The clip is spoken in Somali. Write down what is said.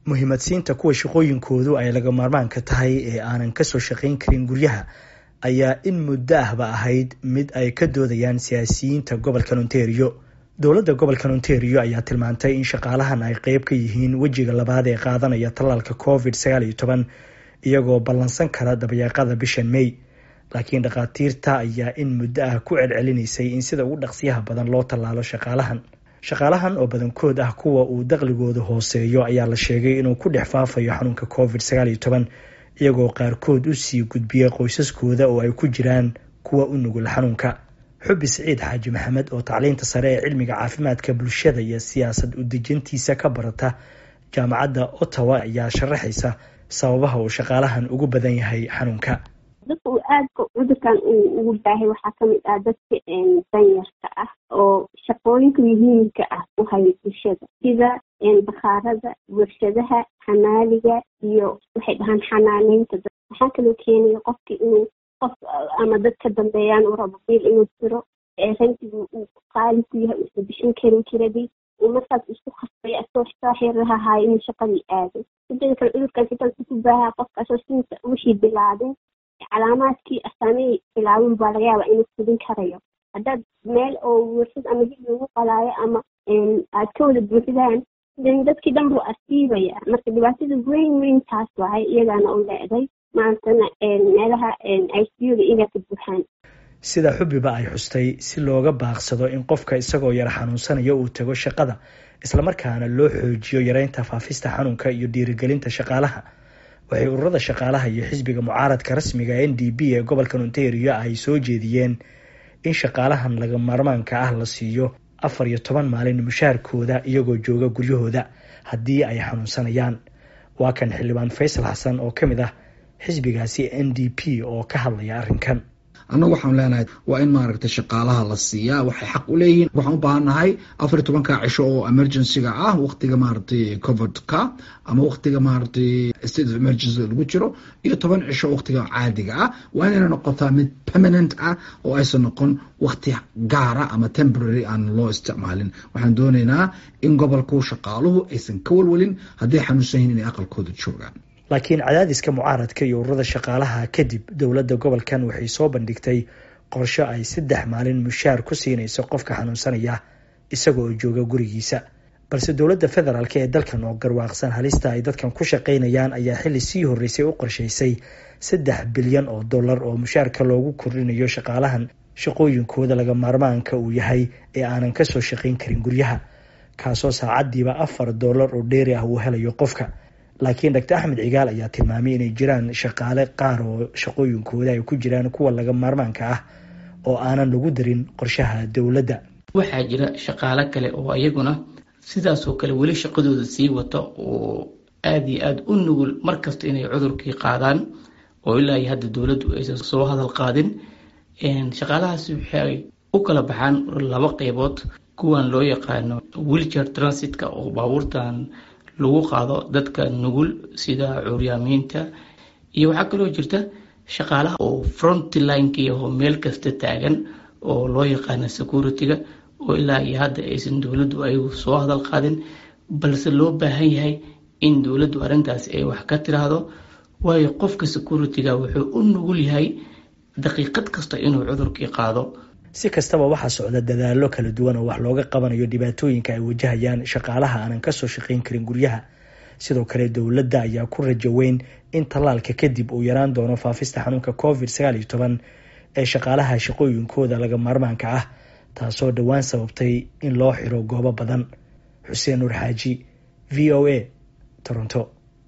muhiimadsiinta kuwa shaqooyinkoodu ay laga maarmaanka tahay ee aanan kasoo shaqayn karin guryaha ayaa in muddo ahba ahayd mid ay ka doodayaan siyaasiyiinta gobolkan ontario dowladda gobolkan ontario ayaa tilmaantay in shaqaalahan ay qeyb ka yihiin wejiga labaad ee qaadanaya tallaalka covid sagaal iyo toban iyagoo ballansan kara dabayaaqada bishan may laakiin dhakhaatiirta ayaa in muddo ah ku celcelinaysay in sida ugu dhaqsiyaha badan loo tallaalo shaqaalahan shaqaalahan oo badankood ah kuwa uu daqligooda hooseeyo ayaa la sheegay inuu ku dhex faafayo xanuunka covid sagaal iyo toban iyagoo qaarkood u sii gudbiya qoysaskooda oo ay ku jiraan kuwa u nugul xanuunka xubi siciid xaaji maxamed oo tacliinta sare ee cilmiga caafimaadka bulshada iyo siyaasad udejintiisa ka barata jaamacadda ottawa ayaa sharaxaysa sababaha uu shaqaalahan ugu badan yahay xanuunka dadka uu aadka cudurkan uu ugu baahay waxaa kamid ah dadka danyarka ah oo shaqooyinka muhiimka ah u haya bulshada sida bakhaarada warshadaha xamaaliga iyo waxay dhahaan xanaaneynta dad waxaa kaloo keenaya qofki inuu qof ama dad ka dambeeyaan uu rabo biil inuu diro rantigu uu qaali ku yahay uusa bixin karin kiradii uu markaas isku khasbaya asoo saaxiraha haayo inuu shaqadii aado sidada kale cudurkan sidaas ku baahaa qofkaasoo sinta wixii bilaabin calaamaadkii asaamihii bilaabin baa laga yaabaa inuu fudin karayo haddaad meel oo warshad ama hib lagu qalaayo ama aad ka wada buuxdaan dadkii dhan buu asiibaya marka dhibaatada weyn weyn taas wahay iyagaana u leeday maantana meelaha i c u da iyagaa ka buuxaan sida xubiba ay xustay si looga baaqsado in qofka isagoo yar xanuunsanayo uu tago shaqada islamarkaana loo xoojiyo yareynta faafista xanuunka iyo dhiirigelinta shaqaalaha waxay ururada shaqaalaha iyo xisbiga mucaaradka rasmiga n d b ee gobolkan ontario ay soo jeediyeen in shaqaalahan laga maarmaanka ah la siiyo afar iyo toban maalin mushaarkooda iyagoo jooga guryahooda haddii ay xanuunsanayaan waa kan xildhibaan faysal xasan oo ka mid ah xisbigaasi n d p oo ka hadlaya arrinkan annagu waxaan leenahay waa in maaragtay shaqaalaha la siiyaa waxay xaq u leeyihiin waxaan u baahannahay afar iyo tobanka cisho oo emergencyga ah waqtiga maaragtay covidka ama waqtiga maaragtay state of emergency lagu jiro iyo toban cisho waqtiga caadiga ah waa inayna noqotaa mid permanent ah oo aysan noqon waqti gaara ama temporary aan loo isticmaalin waxaan doonaynaa in gobolku shaqaaluhu aysan ka walwalin hadday xanuunsan yihin inay aqalkooda joogaan laakiin cadaadiska mucaaradka iyo ururada shaqaalaha kadib dowladda gobolkan waxay soo bandhigtay qorsho ay saddex maalin mushaar ku siinayso qofka xanuunsanaya isagoo jooga gurigiisa balse dowladda federaalk ee dalkan oo garwaaqsan halista ay dadkan ku shaqaynayaan ayaa xilli sii horreysay u qorshaysay saddex bilyan oo dollar oo mushaarka loogu kordhinayo shaqaalahan shaqooyinkooda laga maarmaanka uu yahay ee aanan kasoo shaqayn karin guryaha kaasoo saacadiiba afar dollar oo dheeri ah uu helayo qofka laakiin doctor axmed cigaal ayaa tilmaamay inay jiraan shaqaale qaar oo shaqooyinkooda ay ku jiraan kuwa laga maarmaanka ah oo aanan lagu darin qorshaha dowladda waxaa jira shaqaale kale oo ayaguna sidaasoo kale weli shaqadooda sii wata oo aada iyo aada u nugul markasta inay cudurkii qaadaan oo ilaa iyo hadda dowladdu aysan soo hadal qaadin shaqaalahaasi waxay u kala baxaan laba qeybood kuwan loo yaqaano wilcher transitka oo baabuurtan lagu qaado dadka nugul sida curyaamiinta iyo waxaa kaloo jirta shaqaalaha oo frontlineki aho meel kasta taagan oo loo yaqaano security-ga oo ilaa iyo hadda aysan dowladdu ayagu soo hadal qaadin balse loo baahan yahay in dowladdu arrintaas ay wax ka tiraahdo waayo qofka security-ga wuxuu u nugul yahay daqiiqad kasta inuu cudurkii qaado si kastaba waxaa socda dadaallo kala duwan oo wax looga qabanayo dhibaatooyinka ay wajahayaan shaqaalaha aanan kasoo shaqayn karin guryaha sidoo kale dowladda ayaa ku rajo weyn in tallaalka kadib uu yaraan doono faafista xanuunka covid sagaal iyo toban ee shaqaalaha shaqooyinkooda laga maarmaanka ah taasoo dhowaan sababtay in loo xiro goobo badan xuseen nuur xaaji v o a toronto